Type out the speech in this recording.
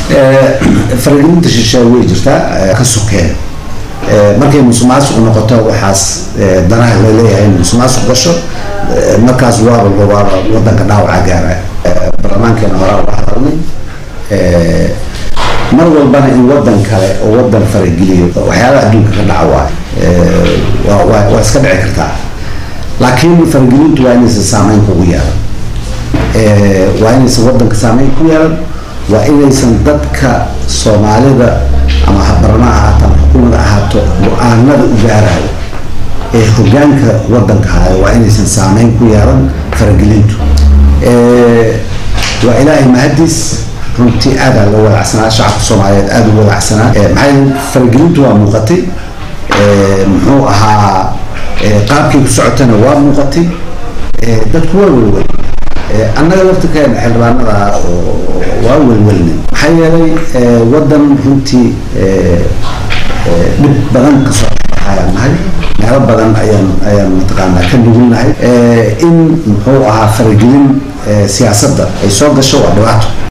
faragelinta shisheeye way jirtaa ka sokeen markay musuqmaasuq noqoto waxaas danaha laleeyahay in musuqmaasuq gasho markaas waaba waaba wadanka dhaawaca gaara baarlamaankeena horaa uga hadalnay mar walbana in wadan kale oo wadan farageliyo waxyaalaha adduunka ka dhaca waayo waa iska dhici kartaa laakiin faragelintu waa inaysan saameyn kugu yeelan waa inaysan wadanka saameyn ku yeelan waa inaysan dadka soomaalida ama barna ahaato ama xukuumada ahaato go-aanada u gaarayo ee hogaanka wadanka hayo waa inaysan saameyn ku yeelan faragelintu waa ilaahay mahadiis runtii aadaa loo walacsanaa shacabka soomaaliyeed aada u walacsanaa maxaa faragelintu waa muuqatay muxuu ahaa qaabkii ku socotana waa muuqatay dadku waa welwel annaga laftirkeena xildhibaanada waa welwelna maxaa yeelay wadan runtii dhib badan kasoo ayaan nahay meelo badan ayaan ayaan mataqaanaa ka nugulnahay in muxuu ahaa faragelin siyaasadda ay soo gasho waa dhibaato